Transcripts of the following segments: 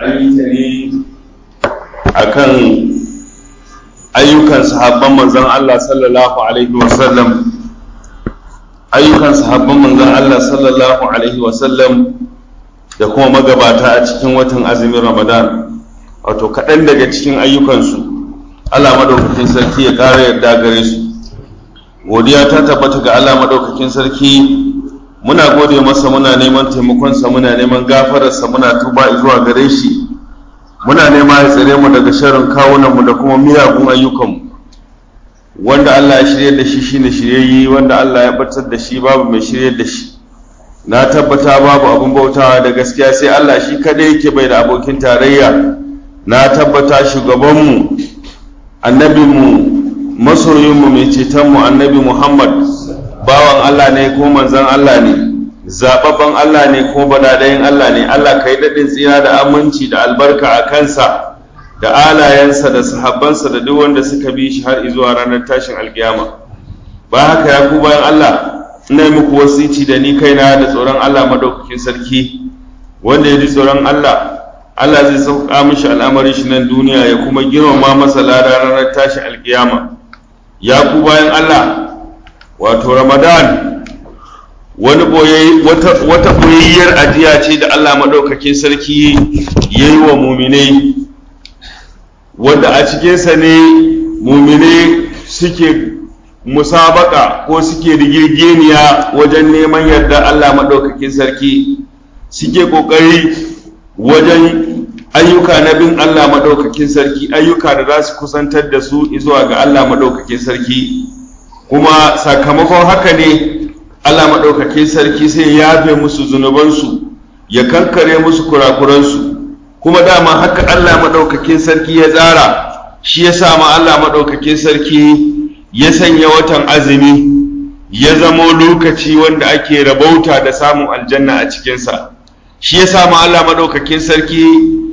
an yi ta ne akan ayyukan sahabban manzon Allah sallallahu alaihi wasallam ayyukan sahabban manzon Allah sallallahu alaihi wasallam da kuma magabata a cikin watan azumin Ramadan wato kaɗan daga cikin ayyukansu Allah madaukakin sarki ya ƙara yarda gare su godiya ta tabbata ga Allah madaukakin sarki muna gode masa muna neman taimakonsa muna neman gafararsa muna tuba zuwa gare shi muna nema ya tsare mu daga sharrin kawunanmu da kuma miyagun ayyukanmu wanda Allah ya shirye da shi shine shiryayye wanda Allah ya batar da shi babu mai shirye da shi na tabbata babu abin bautawa da gaskiya sai Allah shi kadai yake bai da abokin tarayya na tabbata shugabanmu annabinmu masoyinmu mai cetonmu annabi Muhammad bawan Allah ne ko manzon Allah ne zababban Allah ne ko badadayin Allah ne Allah kai daɗin tsira da aminci da albarka a kansa da alayensa da sahabbansa da duk wanda suka bi shi har zuwa ranar tashin alkiyama ba haka ya ku bayan Allah ina muku wasici da ni kaina da tsoron Allah madaukakin sarki wanda ya ji tsoron Allah Allah zai sauka mishi al'amarin shi nan duniya ya kuma girmama masa lada ranar tashin alkiyama ya ku bayan Allah wato Ramadan wani wata boyayyar ajiya ce da Allah maɗaukakin sarki ya yi wa muminai wanda a cikinsa ne muminai suke musabaka ko suke rigirgeniya wajen neman yarda Allah maɗaukakin sarki suke ƙoƙari wajen ayyuka na bin Allah maɗaukakin sarki ayyuka da za su kusantar da su zuwa ga Allah maɗaukakin sarki kuma sakamakon haka ne Allah maɗaukakin sarki sai ya yafe musu zunubansu ya kankare musu kurakuransu kuma dama haka Allah maɗaukakin sarki ya tsara shi ya sa ma Allah maɗaukakin sarki ya sanya watan azumi ya zamo lokaci wanda ake rabauta da samun aljanna a cikinsa shi ya sa ma Allah maɗaukakin sarki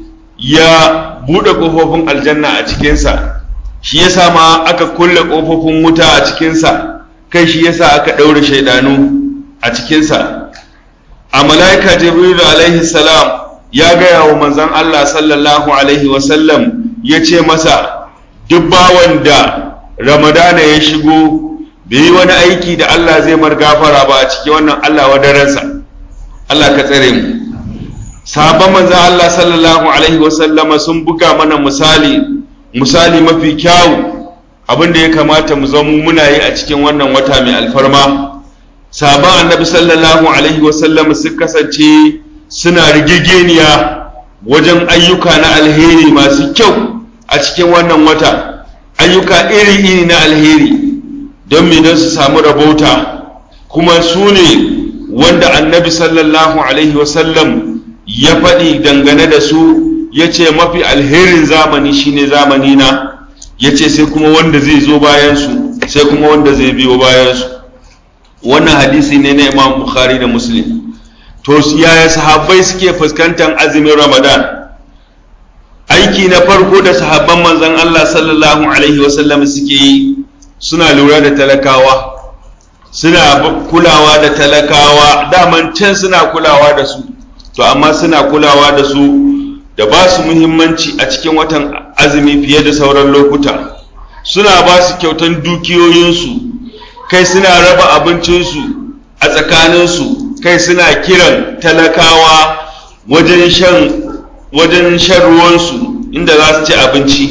ya buɗe ƙofofin aljanna a cikinsa shi ya sa ma aka kulle ƙofofin wuta a cikinsa kai shi yasa aka ɗaure shaidanu a cikinsa a mala'ika jibrilu alaihi salam ya gaya wa manzan Allah sallallahu alaihi wasallam ya ce masa duk bawan da ramadana ya shigo bai yi wani aiki da Allah zai mar gafara ba a cikin wannan Allah wadaransa Allah ka tsare mu sahabban manzan Allah sallallahu alaihi wasallama sun buga mana misali misali mafi kyawu abin da ya kamata mu zama muna yi a cikin wannan wata mai alfarma sabon annabi sallallahu alaihi wasallam su kasance suna rigegeniya wajen ayyuka na alheri masu kyau a cikin wannan wata ayyuka iri-iri na alheri don me don su samu rabauta kuma su ne wanda annabi sallallahu alaihi wasallam ya faɗi dangane da su ya ce mafi alherin zamani shine zamani na ya ce sai kuma wanda zai zo bayansu sai kuma wanda zai biyo bayansu wannan hadisi ne na imam bukhari da muslim to yaya sahabbai suke fuskantar azumin ramadan aiki na farko da sahabban manzon allah sallallahu alaihi wasallam suke yi suna lura da talakawa suna kulawa da talakawa daman can suna kulawa da su to amma suna kulawa da su da ba su muhimmanci a cikin watan azumi fiye da sauran lokuta suna ba su kyautan dukiyoyinsu kai suna raba abincinsu a tsakaninsu kai suna kiran talakawa wajen shan wajen shan ruwansu inda za su ci abinci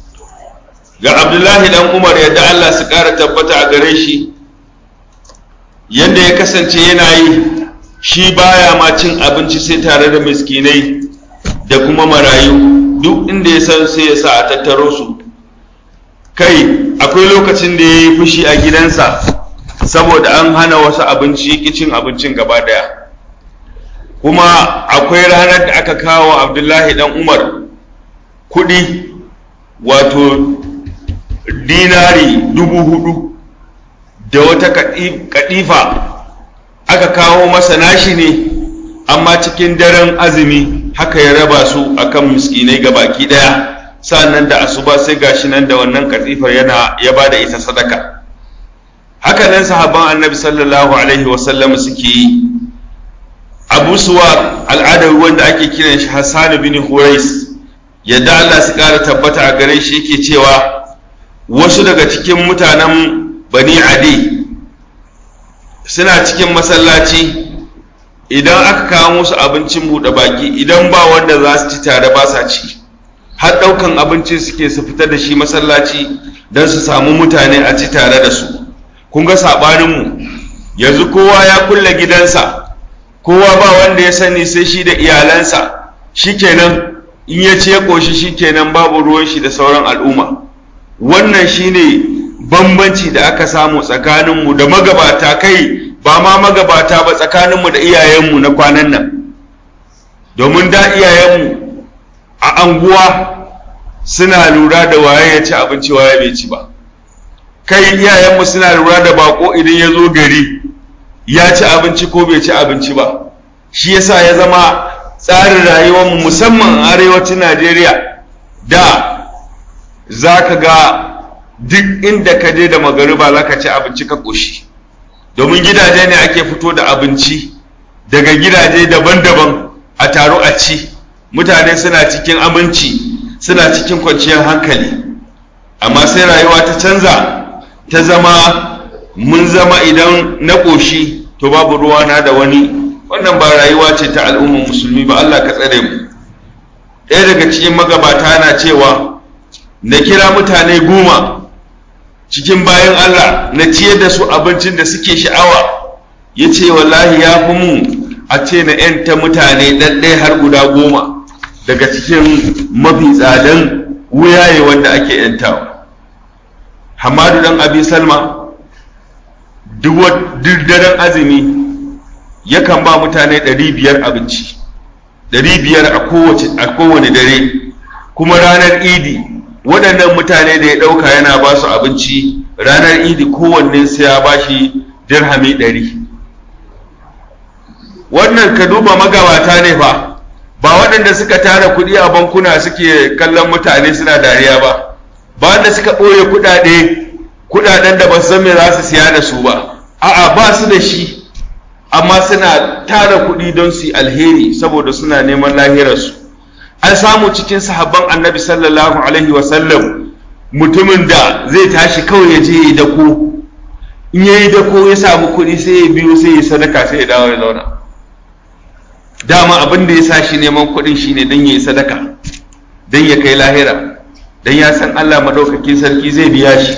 ga abdullahi dan umar yadda allah su ƙara tabbata a gare shi yadda ya kasance yana yi shi baya ma cin abinci sai tare da miskinai da kuma marayu duk inda ya san sai ya sa a tattaro su kai akwai lokacin da ya yi fushi a gidansa saboda an hana wasu abinci cin abincin gaba daya kuma akwai ranar da aka kawo abdullahi dan umar kudi wato dinari dubu hudu da wata kadifa aka kawo masa nashi ne amma cikin daren azumi haka ya raba su akan miskinai ga baki daya sannan da asuba sai gashi nan da wannan katifar yana ya bada ita sadaka haka nan sahabban annabi sallallahu alaihi wasallam suke yi abu suwa al'adar wanda ake kiran shi hassan bin hurais yadda Allah su ƙara tabbata a gare shi yake cewa wasu daga cikin mutanen bani adi suna cikin masallaci idan aka kawo musu abincin buɗe baki idan ba wanda za su ci tare ba sa ci har ɗaukan abincin suke su fita da shi masallaci don su samu mutane a ci tare da su kun ga saɓaninmu yanzu kowa ya kulle gidansa kowa ba wanda ya sani sai shi da iyalansa shikenan in ya ce ya ƙoshi shikenan babu ruwan shi da sauran al'umma wannan shine bambanci da aka samu tsakaninmu da magabata kai ba ma magabata ba tsakaninmu da iyayenmu na kwanan nan domin da iyayenmu a anguwa suna lura da waye ya ci abinci waye bai ci ba kai iyayenmu suna lura da bako idan ya zo gari ya ci abinci ko bai ci abinci ba shi yasa ya zama tsarin rayuwarmu musamman a arewacin najeriya da za ka ga duk inda ka je da magariba za ka ci abinci ka ƙoshi domin gidaje ne ake fito da abinci daga gidaje daban-daban a taro a ci mutane suna cikin aminci suna cikin kwanciyar hankali amma sai rayuwa ta canza ta zama mun zama idan na ƙoshi to babu ruwana da wani wannan ba rayuwa ce ta al'ummar musulmi ba Allah ka tsare mu ɗaya daga cikin magabata na cewa na kira mutane goma cikin bayan Allah na ciyar da su abincin da suke sha'awa ya ce wallahi ya fi mu a ce na ‘yanta mutane ɗaɗɗaya har guda goma daga cikin mafi tsadan wuyaye wanda ake ‘yantawa hamadu dan abi salma duk daren azumi yakan ba mutane ɗari biyar abinci ɗari biyar a kowane dare kuma ranar idi waɗannan mutane da ya ɗauka yana ba su abinci ranar idi kowanne sai ya ba shi dirhami ɗari wannan ka duba magabata ne fa ba waɗanda suka tara kuɗi a bankuna suke kallon mutane suna dariya ba ba wanda suka ɓoye kuɗaɗe kuɗaɗen da ba su san me za su siya da su ba a'a ba su da shi amma suna tara kuɗi don su yi alheri saboda suna neman lahirarsu an samu cikin sahabban annabi sallallahu alaihi wasallam mutumin da zai tashi kawai ya je yi dako in ya yi dako ya samu kuɗi sai ya biyo sai ya sadaka sai ya dawo ya zauna dama abin da ya sa shi neman kuɗin shine don ya yi sadaka don ya kai lahira don ya san allah maɗaukakin sarki zai biya shi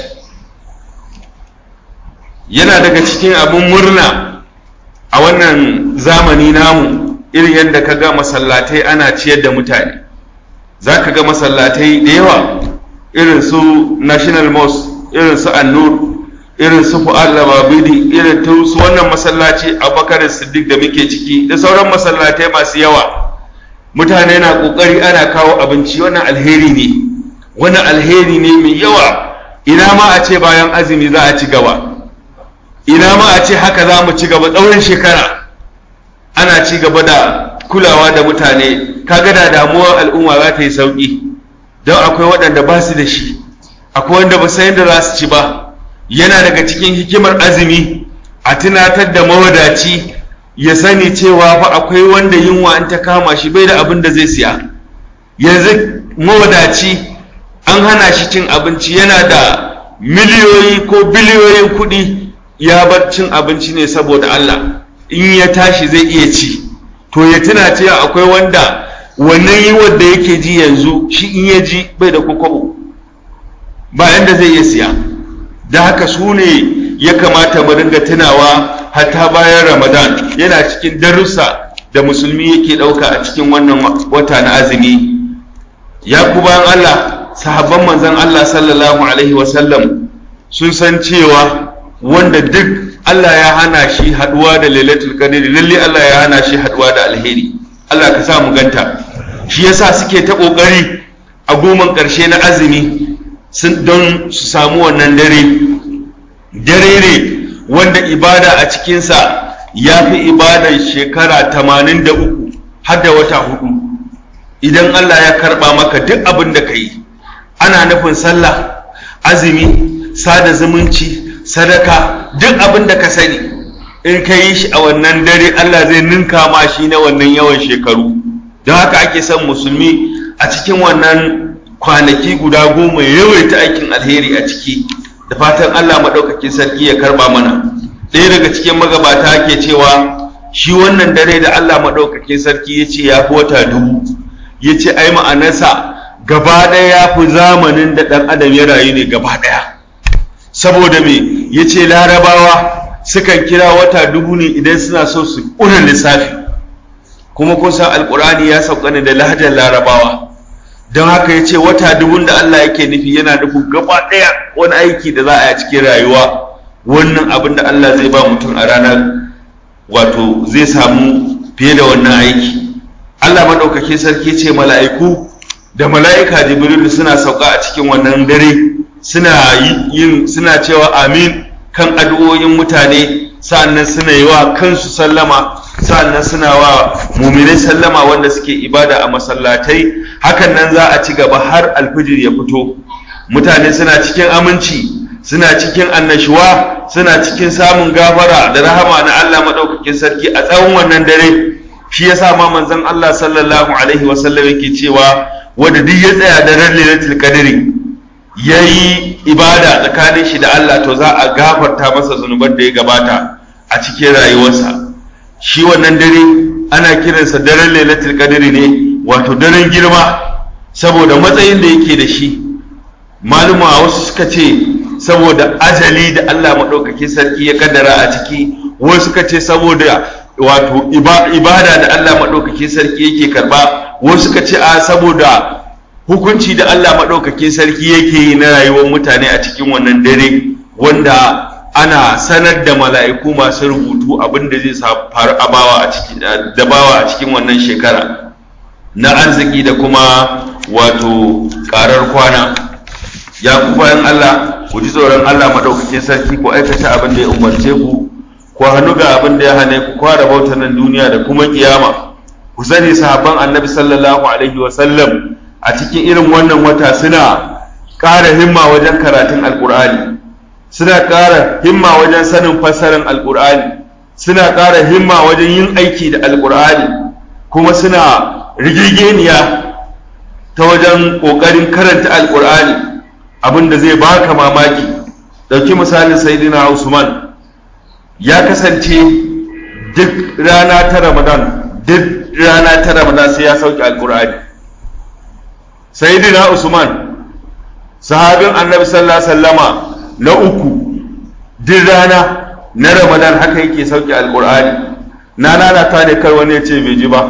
yana daga cikin abin murna a wannan zamani namu irin yadda ka ga masallatai ana ciyar da mutane za ka ga masallatai da yawa irin su national mosque irin su annur irin su fu'ad lababidi irin su wannan masallaci abubakar siddiq da muke ciki da sauran masallatai masu yawa mutane na kokari ana kawo abinci wannan alheri ne wannan alheri ne mai yawa ina ma a ce bayan azumi za a ci gaba ina ma a ce haka za mu ci gaba tsawon shekara ana ci gaba da kulawa da mutane kaga da damuwar al'umma za ta yi sauƙi don akwai waɗanda ba su da shi akwai wanda ba san yadda za su ci ba yana daga cikin hikimar azumi a tunatar da mawadaci ya sani cewa fa akwai wanda yunwa in ta kama shi bai da abin da zai siya yanzu mawadaci an hana shi cin abinci yana da miliyoyi ko biliyoyin kuɗi ya bar cin abinci ne saboda Allah in ya tashi zai iya ci to ya tuna cewa akwai wanda wannan yi wanda yake ji yanzu shi in ya ji bai da kokobo ba yanda zai iya siya da haka su ne ya kamata mu dinga tunawa hatta bayan ramadan yana cikin darussa da musulmi yake ɗauka a cikin wannan wata na azumi ya ku bayan Allah sahabban manzon Allah sallallahu alaihi wasallam sun san cewa wanda duk Allah ya hana shi haduwa da lailatul qadr lalle Allah ya hana shi haduwa da alheri Allah ka sa mu ganta shi yasa suke ta kokari a goman karshe na azumi sun don su samu wannan dare dare ne wanda ibada a cikinsa ya fi ibadan shekara tamanin da uku har da wata hudu idan Allah ya karba maka duk abin da ka yi ana nufin sallah azumi sada zumunci sadaka duk abin da ka sani in ka yi shi a wannan dare Allah zai ninka ma shi na wannan yawan shekaru don haka ake son musulmi a cikin wannan kwanaki guda goma ya yawaita aikin alheri a ciki da fatan Allah maɗaukakin sarki ya karba mana ɗaya daga cikin magabata ke cewa shi wannan dare da Allah maɗaukakin sarki ya ce ya fi wata dubu ya ce ai ma'anarsa gaba ɗaya ya fi zamanin da ɗan adam ya rayu ne gaba ɗaya saboda me ya ce larabawa sukan kira wata dubu ne idan suna so su ƙuna lissafi kuma kun san alƙur'ani ya sauka ne da lahajar larabawa don haka ya ce wata dubun da Allah yake nufi yana nufin gaba ɗaya wani aiki da za a yi cikin rayuwa wannan abin da Allah zai ba mutum a ranar wato zai samu fiye da wannan aiki Allah maɗaukakin sarki ce mala'iku da mala'ika jibrilu suna sauka a cikin wannan dare suna yin suna cewa amin kan addu'o'in mutane sa'annan suna yi wa kansu sallama sa'annan suna wa muminai sallama wanda suke ibada a masallatai hakan nan za a ci gaba har alfijir ya fito mutane suna cikin aminci suna cikin annashuwa suna cikin samun gafara da rahama na Allah maɗaukakin sarki a tsawon wannan dare shi yasa ma manzon Allah sallallahu alaihi wasallam yake cewa wanda duk ya tsaya da ran lailatul qadri yayi ibada tsakanin shi da Allah to za a gafarta masa zunuban da ya gabata a cikin rayuwarsa shi wannan dare ana kiransa daren lailatul qadri ne wato daren girma saboda matsayin da yake da shi maluma wasu suka ce saboda ajali da Allah maɗaukakin sarki ya kaddara a ciki wasu suka ce saboda wato ibada da Allah maɗaukakin sarki yake karba wasu suka ce a saboda hukunci da Allah maɗaukakin sarki yake yi na rayuwar mutane a cikin wannan dare wanda ana sanar da mala'iku masu rubutu abin da zai faru a bawa a cikin da bawa a cikin wannan shekara na arziki da kuma wato ƙarar kwana ya ku bayan Allah ku ji tsoron Allah maɗaukakin sarki ku aikata abin da ya umarce ku ku hannu ga abin da ya hane ku kwara bauta nan duniya da kuma kiyama ku sani sahabban annabi sallallahu alaihi wa sallam a cikin irin wannan wata suna ƙara himma wajen karatun alƙur'ani suna ƙara himma wajen sanin fassarar alƙur'ani suna ƙara himma wajen yin aiki da alƙur'ani kuma suna rigigeniya ta wajen ƙoƙarin karanta alƙur'ani abin da zai baka mamaki ɗauki misalin saidina usman ya kasance duk rana ta ramadan duk rana ta ramadan sai ya sauke alkur'ani saidina usman sahabin annabi sallallahu alaihi wasallama na uku duk rana na ramadan haka yake sauke alkur'ani na nana ta ne kar wani ya ce bai ji ba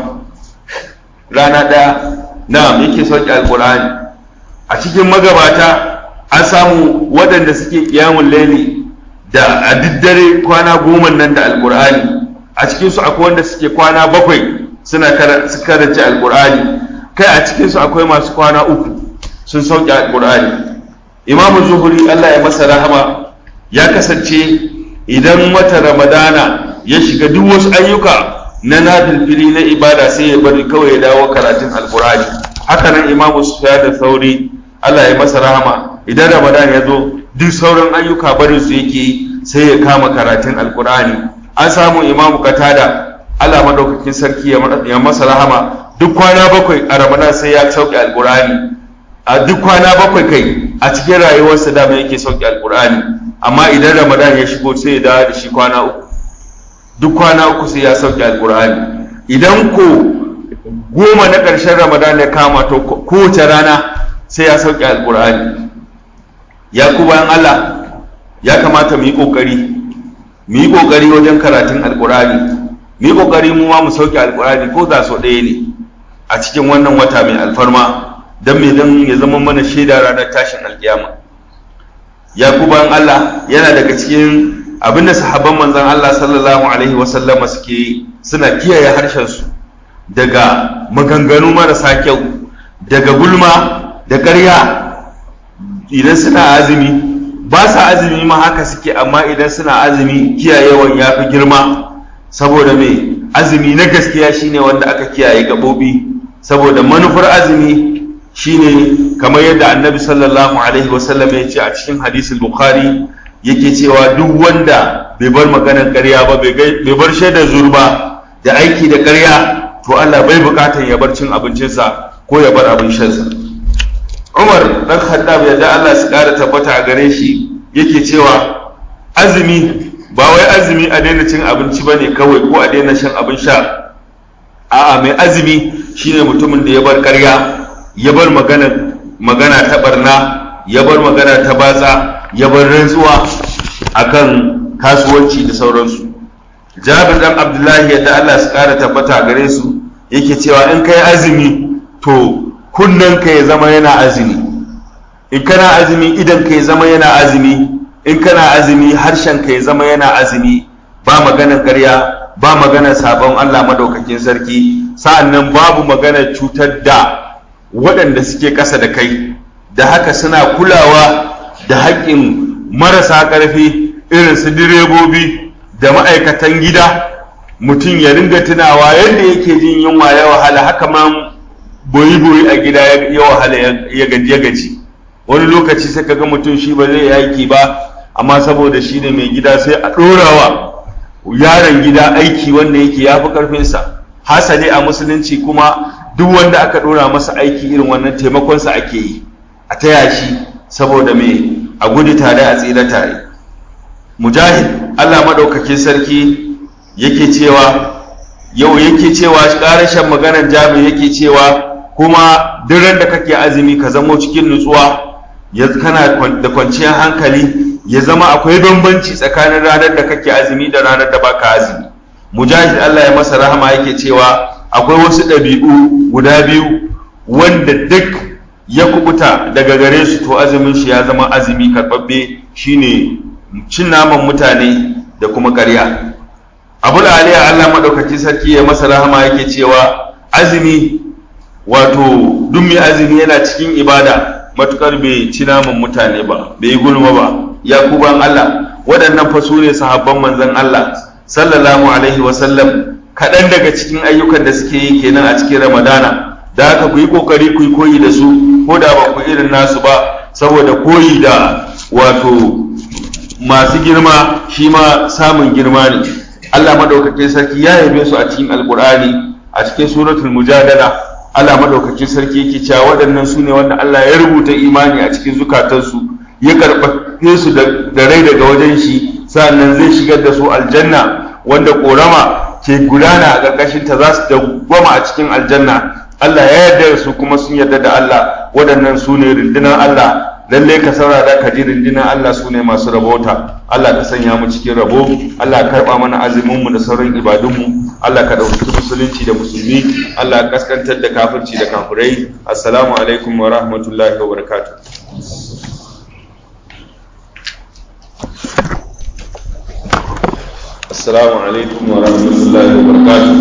rana ɗaya na yake sauke alkur'ani a cikin magabata an samu waɗanda suke kiyamun laili da a diddare kwana goma nan da alkur'ani a cikinsu akwai wanda suke kwana bakwai suna karance alkur'ani kai a cikinsu akwai masu kwana uku sun sauke alkur'ani imamu zuhuri allah ya masa rahama ya kasance idan wata ramadana ya shiga duk wasu ayyuka na nafilfili na ibada sai ya bari kawai ya dawo karatun alkur'ani haka nan imamu sufyan da sauri allah ya masa rahama idan ramadan ya zo duk sauran ayyuka barin su yake sai ya kama karatun alkur'ani an samu imamu katada allah madaukakin sarki ya masa rahama duk kwana bakwai a ramadan sai ya sauke alkur'ani a duk kwana bakwai kai a cikin rayuwarsa dama yake sauke alkur'ani amma idan ramadan ya shigo sai ya dawo da shi kwana uku duk kwana uku sai ya sauke alkur'ani idan ko goma na ƙarshen ramadan ya kama to kowace rana sai ya sauke alkur'ani ya ku bayan Allah ya kamata mu yi ƙoƙari mu yi ƙoƙari wajen karatun alkur'ani mu yi ƙoƙari mu ma mu sauke alkur'ani ko da so ɗaya ne a cikin wannan wata mai alfarma don me don ya zama mana shaida ranar tashin alkiyama ya ku bayan Allah yana daga cikin abin da sahabban manzon Allah sallallahu alaihi wasallama suke suna kiyaye harshen su daga maganganu marasa kyau daga gulma da ƙarya idan suna azumi ba sa azumi ma haka suke amma idan suna azumi kiyayewan ya fi girma saboda mai azumi na gaskiya shine wanda aka kiyaye gaɓoɓi saboda manufar azumi shine kamar yadda annabi sallallahu alaihi wasallam ya ce a cikin hadisul bukhari yake cewa duk wanda bai bar maganar ƙarya ba bai bar shaidar zurba da aiki da ƙarya to Allah bai bukatar ya bar cin abincinsa ko ya bar abin shansa Umar dan Khattab ya da Allah su ƙara tabbata a gare shi yake cewa azumi ba wai azumi a daina cin abinci bane kawai ko a daina shan abin sha a'a mai azumi shine mutumin da ya bar ƙarya ya bar magana magana ta barna ya bar magana ta batsa ya bar rantsuwa akan kasuwanci da sauransu jabir dan abdullahi yadda Allah su kara tabbata gare su yake cewa in kai azumi to kunnen ka ya zama yana azumi in kana azumi idan ka ya zama yana azumi in kana azumi harshen ka ya zama yana azumi ba maganar ƙarya ba maganar sabon Allah madaukakin sarki sa'annan babu maganar cutar da waɗanda suke ƙasa da kai da haka suna kulawa da haƙƙin marasa ƙarfi irin su direbobi da ma'aikatan gida mutum ya ringa tunawa yadda yake jin yunwa ya wahala haka ma boyi-boyi a gida ya wahala ya gaji wani lokaci sai kaga mutum shi ba zai aiki ba amma saboda shi ne mai gida sai a ɗorawa yaron gida aiki wanda yake ya fi ƙarfinsa hasali a musulunci kuma duk wanda aka ɗora masa aiki irin wannan taimakonsa ake yi a taya shi saboda mai a gudu tare a tsira tare mujahid allah maɗaukakin sarki yake cewa yau yake cewa ƙarashen maganar jami yake cewa kuma duran da kake azumi ka zamo cikin nutsuwa ya kana da kwanciyar hankali ya zama akwai bambanci tsakanin ranar da kake azumi da ranar da baka azumi mujahid allah ya masa rahama yake cewa akwai wasu ɗabi'u guda biyu wanda duk ya kubuta daga gare su to azumin shi ya zama azumi karɓaɓɓe shine cin naman mutane da kuma ƙarya abu da aliya allah maɗaukaki sarki ya masa rahama yake cewa azumi wato duk mai azumi yana cikin ibada matukar bai ci naman mutane ba bai yi gulma ba ya kuban allah waɗannan fa su ne sahabban manzon allah sallallahu alaihi wasallam kaɗan daga cikin ayyukan da suke yi kenan a cikin ramadana da haka ku yi ƙoƙari ku yi koyi da su ko da ba ku irin nasu ba saboda koyi da wato masu girma shi ma samun girma ne Allah madaukakin sarki ya yabe su a cikin alkur'ani a cikin suratul mujadala Allah madaukakin sarki yake cewa waɗannan su ne wanda Allah ya rubuta imani a cikin zukatansu ya karɓe su da rai daga wajen shi sa'annan zai shigar da su aljanna wanda ƙorama ke gudana a ƙarƙashin ta za su dawwama a cikin aljanna Allah ya yarda da su kuma sun yarda da Allah waɗannan su ne rundunar Allah lallai ka saurara ka ji rundunar Allah su ne masu rabota Allah ka sanya mu cikin rabo Allah ka karɓa mana azumin mu da sauran ibadunmu Allah ka ɗauki musulunci da musulmi Allah ka kaskantar da kafirci da kafirai assalamu alaikum wa rahmatullahi wa barakatuh السلام عليكم ورحمة الله وبركاته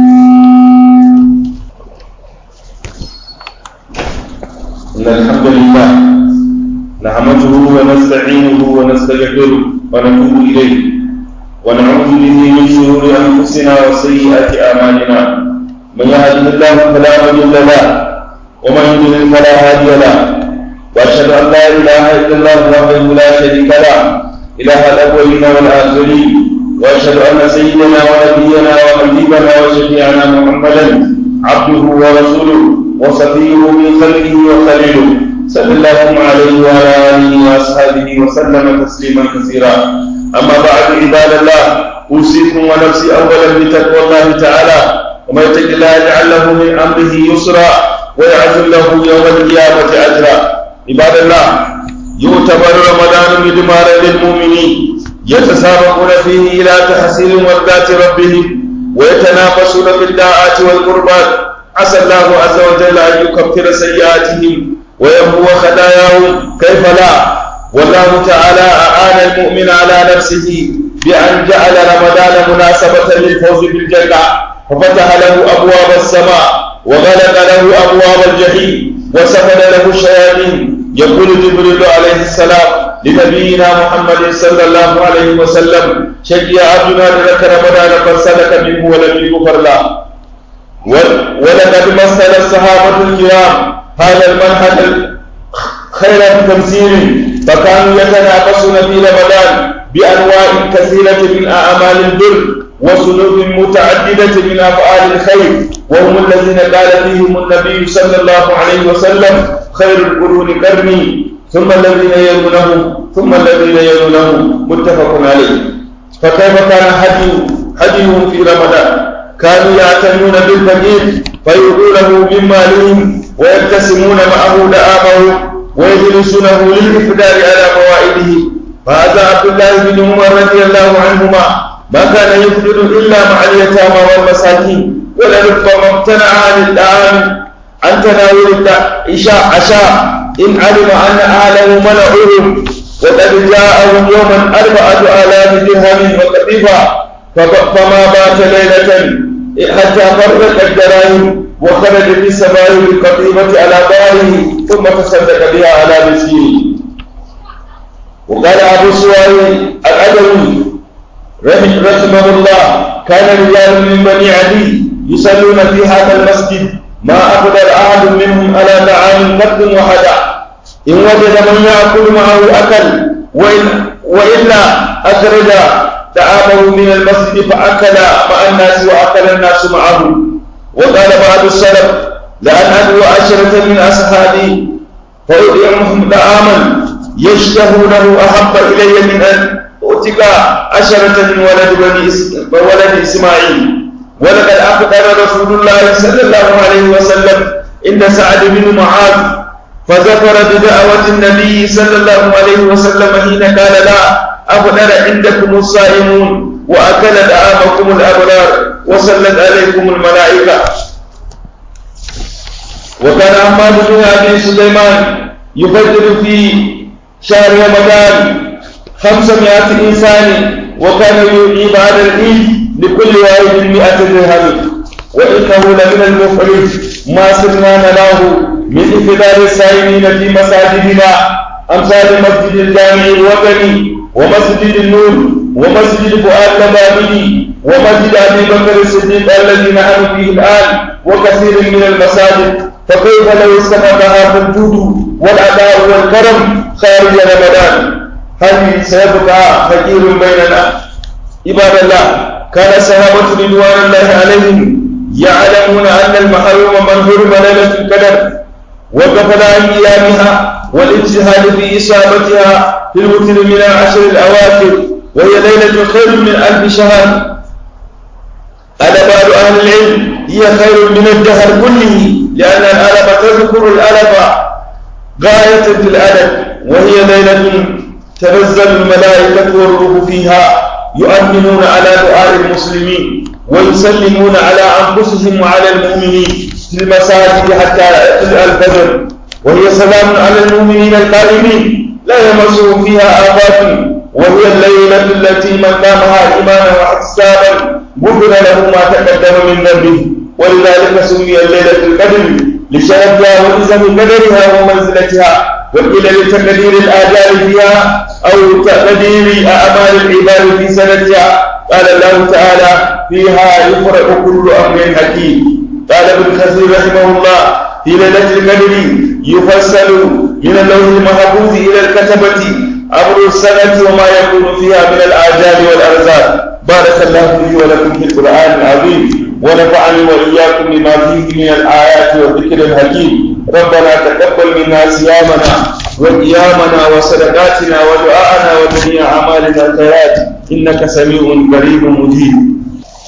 إن الحمد لله نحمده ونستعينه ونستغفره ونتوب إليه ونعوذ به من شرور أنفسنا وسيئات أعمالنا من يهده الله فلا مضل له ومن يضلل فلا هادي له وأشهد أن لا إله إلا الله وحده لا شريك له إله الأولين والآخرين واشهد ان سيدنا ونبينا وحبيبنا وشفيعنا محمدا عبده ورسوله وصفيه من خلقه وخليله صلى الله عليه وعلى اله واصحابه وسلم تسليما كثيرا اما بعد عباد الله اوصيكم ونفسي اولا بتقوى الله تعالى ومن يتق الله يجعل له من امره يسرا ويعزل له يوم القيامه اجرا عباد الله يعتبر رمضان مدمارا للمؤمنين يتسابقون فيه إلى تحصيل مرضات ربهم ويتنافسون في الداعات والقربات عسى الله عز وجل أن يكفر سيئاتهم ويمحو خطاياهم كيف لا والله تعالى أعان المؤمن على نفسه بأن جعل رمضان مناسبة للفوز بالجنة ففتح له أبواب السماء وغلق له أبواب الجحيم وسفل له الشياطين يقول جبريل عليه السلام لنبينا محمد صلى الله عليه وسلم شجع عبدنا لك رمضان فسلك منه ولم يغفر له ولقد مثل الصحابة الكرام هذا المنهج خير تمثيل فكانوا يتنافسون في رمضان بأنواع كثيرة من أعمال البر وسنوب متعددة من أفعال الخير وهم الذين قال فيهم النبي صلى الله عليه وسلم خير القرون قرني ثم الذين يلونهم ثم الذين يلونهم متفق عليه فكيف كان هدي هديهم في رمضان كانوا يعتنون بالفقير فيؤتونه من مالهم ويقتسمون معه دعامه ويجلسونه للإفدار على موائده فهذا عبد الله بن عمر رضي الله عنهما ما كان يفطر إلا مع اليتامى والمساكين ولربما امتنع عن الطعام عن تناول العشاء عشاء إن علم أن أهله منعوهم وقد جاءهم يوما أربعة آلاف درهم وقطيفة فما بات ليلة حتى فرق الدراهم وخرج في سبائل القطيفة على ظهره ثم تصدق بها على مسكين وقال أبو سواري العدوي رحمه الله كان رجال من بني عدي يصلون في هذا المسجد ما أقدر أحد منهم على طعام قد وحدا إن وجد من يأكل معه أكل وإن وإلا أخرج طعامه من المسجد فأكل مع الناس وأكل الناس معه وقال بعض السلف لأن أدعو عشرة من أصحابي فأطعمهم طعاما يشتهونه أحب إلي من أن أؤتك عشرة من ولد بني ولد إسماعيل ولقد أخبر رسول الله صلى الله عليه وسلم إن سعد بن معاذ فذكر بدعوة النبي صلى الله عليه وسلم حين قال لا أفطر عندكم الصائمون وأكل دعامكم الأبرار وصلت عليكم الملائكة وكان حماد بن أبي سليمان يفجر في شهر رمضان خمسمائة إنسان وكان يوحي بعد العيد لكل واحد مئة درهم وإنه لمن المفرج ما سرنا نراه من إفطار الصائمين في مساجدنا أمثال مسجد الجامع الوطني ومسجد النور ومسجد فؤاد لبابي ومسجد أبي بكر الصديق الذي نحن فيه الآن وكثير من المساجد فكيف لو استفادها فالجود والأداء والكرم خارج رمضان هل سيبقى فقير بيننا عباد الله كان الصحابة رضوان الله عليهم يعلمون أن المحروم من حرم ليلة القدر وغفل عن قيامها والاجتهاد في إصابتها في الوتر من العشر الأواخر وهي ليلة خير من ألف شهر قال بعض أهل العلم هي خير من الدهر كله لأن الألف تذكر الألف غاية في الأدب وهي ليلة تنزل الملائكة والروح فيها يؤمنون على دعاء المسلمين ويسلمون على أنفسهم وعلى المؤمنين في المساجد حتى يطلع الفجر وهي سلام على المؤمنين القائمين لا يمسهم فيها آفات وهي الليلة التي من قامها إيمانا واحتسابا غفر له ما تقدم من ذنبه ولذلك سمي الليلة القدر لشرفها وإزم قدرها ومنزلتها وقيل لتقدير الآجال فيها أو تقدير أعمال العباد في سنتها قال الله تعالى فيها يفرق كل أمر حكيم قال ابن كثير رحمه الله في ليلة القدر يفصل من اللوح المحفوظ إلى الكتبة أمر السنة وما يكون فيها من الآجال والأرزاق بارك الله لي ولكم في القرآن العظيم ونفعني وإياكم بما فيه من الآيات والذكر الحكيم ربنا تقبل منا صيامنا وقيامنا وصدقاتنا ودعاءنا وجميع أعمالنا الخيرات إنك سميع قريب مجيب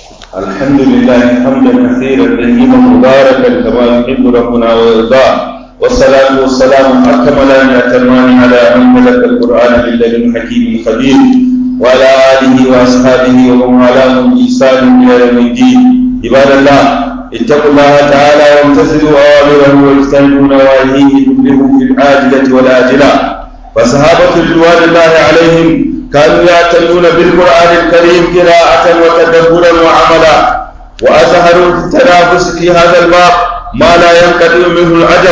الحمد لله حمدا كثيرا طيبا مباركا كما يحب ربنا ويرضاه والصلاة والسلام أكملان أتمان على من ملك القرآن بالله حكيم خبير وعلى آله وأصحابه ومن والاهم بإحسان إلى يوم الدين عباد الله اتقوا الله تعالى وامتثلوا أوامره واجتنبوا نواهيه تفلحوا في العاجلة والآجلة فصحابة رضوان الله عليهم كانوا يعتنون بالقرآن الكريم قراءة وتدبرا وعملا وأظهروا في التنافس في هذا الباب ما لا ينقطع منه العجب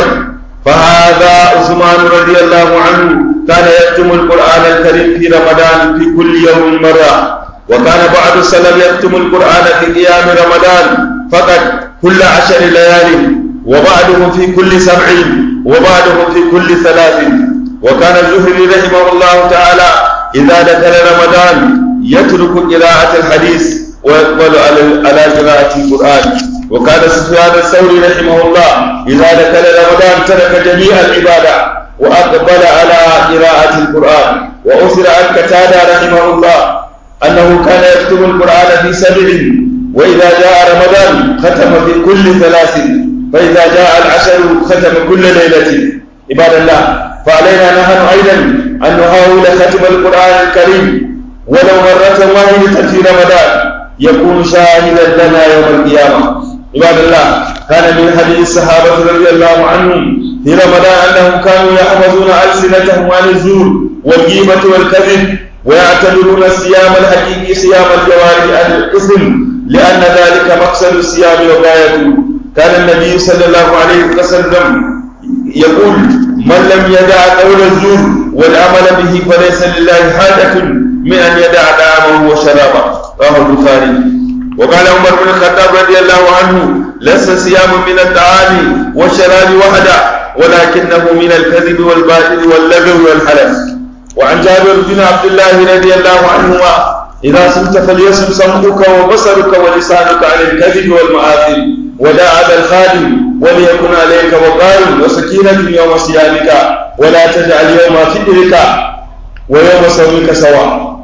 فهذا عثمان رضي الله عنه كان يختم القرآن الكريم في رمضان في كل يوم مرة وكان بعض السلف يختم القرآن في قيام رمضان فقط كل عشر ليال وبعضهم في كل سبع وبعضهم في كل ثلاث وكان الزهري رحمه الله تعالى إذا دخل رمضان يترك قراءة الحديث ويقبل على قراءة القرآن وكان سفيان الثوري رحمه الله إذا دخل رمضان ترك جميع العبادة وأقبل على قراءة القرآن وأثر عن قتادة رحمه الله أنه كان يكتب القرآن في سبع وإذا جاء رمضان ختم في كل ثلاث فإذا جاء العشر ختم كل ليلة عباد الله فعلينا نحن أيضا أن نحاول ختم القرآن الكريم ولو مرة واحدة في رمضان يكون شاهدا لنا يوم القيامة عباد الله كان من حديث الصحابة رضي الله عنهم في رمضان أنهم كانوا يحفظون ألسنتهم عن الزور والغيبة والكذب ويعتبرون الصيام الحقيقي صيام الجوارح عن الإثم لأن ذلك مقصد الصيام وغايته كان النبي صلى الله عليه وسلم يقول من لم يدع قول الزور والعمل به فليس لله حاجة من أن يدع طعامه وشرابه رواه البخاري وقال عمر بن الخطاب رضي الله عنه ليس صيام من الطعام والشراب وحده ولكنه من الكذب والباطل واللغو والحلف وعن جابر بن عبد الله رضي الله عنهما إذا صمت فليصم سمعك وبصرك ولسانك عن الكذب والمآثم ودع على الخادم وليكن عليك وقار وسكينة يوم صيامك ولا تجعل يوم فطرك ويوم صومك سواء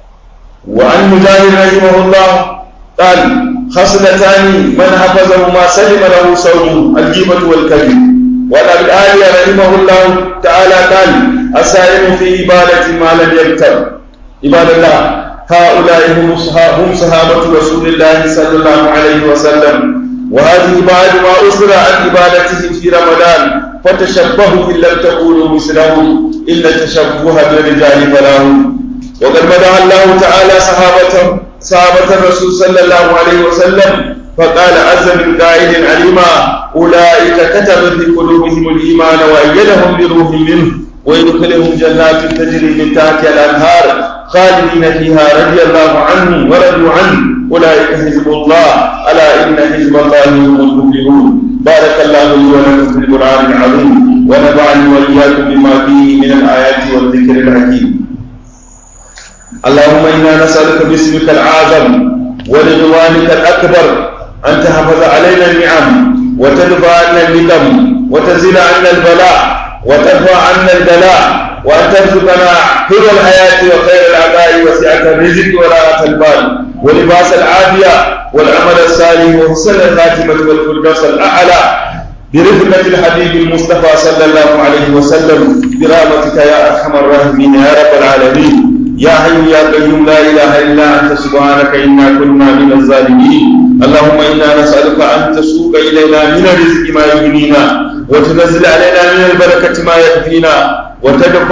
وعن مجاهد رحمه الله قال خصلتان من حفظهما سلم له صومه الجيبة والكذب وعن ابي الآلية رحمه الله تعالى قال السائل في عبادة ما لم يبتر عباد الله هؤلاء هم هم صحابة رسول الله صلى الله عليه وسلم وهذه بعد ما أسر عن عبادته في رمضان فتشبهوا إن لم تكونوا مثلهم إن التشبه بالرجال فلاهم وقد مدح الله تعالى صحابة صحابة الرسول صلى الله عليه وسلم فقال عز من قائل عليما أولئك كتب في قلوبهم الإيمان وأيدهم بروح منه ويدخلهم جنات تجري من تحتها الأنهار خالدين فيها رضي الله عنهم ورضوا عنه أولئك حزب الله ألا إن حزب الله هم المفلحون بارك الله لي ولكم في القرآن العظيم ونفعني وإياكم بما فيه من الآيات والذكر الحكيم اللهم إنا نسألك باسمك الأعظم ورضوانك الأكبر أن تحفظ علينا النعم وتدفع عنا النقم وتزيل عنا البلاء وترفع عنا البلاء وأن ترزقنا حلو الحياة وخير العطاء وسعة الرزق وراحة البال ولباس العافية والعمل الصالح وحسن الخاتمة والفردوس الأعلى برفقة الحبيب المصطفى صلى الله عليه وسلم برحمتك يا أرحم الراحمين يا رب العالمين يا حي يا قيوم لا اله الا انت سبحانك انا كنا من الظالمين اللهم انا نسالك ان تسوق الينا من الرزق ما يغنينا وتنزل علينا من البركه ما يكفينا وتدفع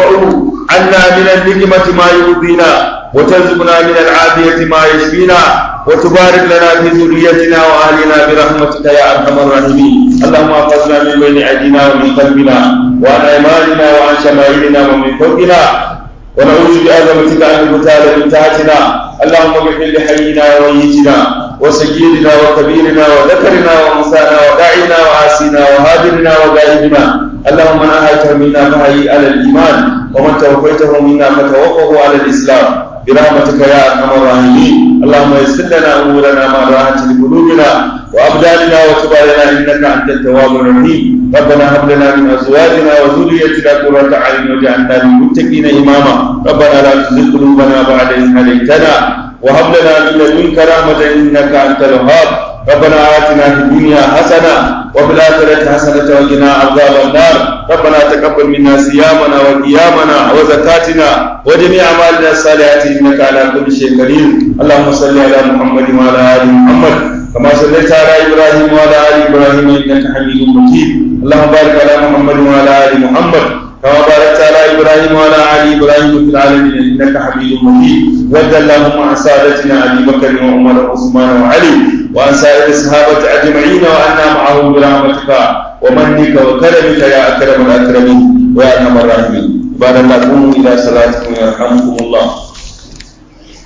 عنا من النعمه ما يرضينا وترزقنا من العافيه ما يشفينا وتبارك لنا في ذريتنا واهلنا برحمتك يا ارحم الراحمين اللهم احفظنا من بين ايدينا ومن قلبنا وعن ايماننا وعن شمائلنا ومن فوقنا ونعوذ بعظمتك ان نغتال من تحتنا اللهم اغفر لحينا وميتنا وسيدنا وكبيرنا وذكرنا وانثانا وداعنا وعاسينا وهاجرنا وغائبنا اللهم من احيته منا فحي على الايمان ومن توفيته منا فتوفه على الاسلام برحمتك يا ارحم الراحمين اللهم يسر لنا امورنا ما راحت لقلوبنا وابداننا وتب علينا انك انت التواب الرحيم ربنا هب لنا من ازواجنا وذريتنا قرة اعين واجعلنا للمتقين اماما ربنا لا تزغ قلوبنا بعد اذ هديتنا وهب لنا من لدنك رحمة انك انت الوهاب ربنا آتنا في الدنيا حسنة وفي الآخرة حسنة وقنا عذاب النار ربنا تقبل منا صيامنا وقيامنا وزكاتنا وجميع أعمالنا الصالحات إنك على كل شيء قدير اللهم صل على محمد وعلى آل محمد كما صليت على إبراهيم وعلى آل إبراهيم إنك حميد مجيد اللهم بارك على محمد وعلى آل محمد كما باركت على ابراهيم وعلى ال ابراهيم في العالمين انك حميد مجيد وارض اللهم عن سادتنا ابي بكر وعمر وعثمان وعلي وعن سائر الصحابه اجمعين وعنا معهم برحمتك ومنك وكرمك يا اكرم الاكرمين ويا ارحم الراحمين عباد الله قوموا الى صلاتكم يرحمكم الله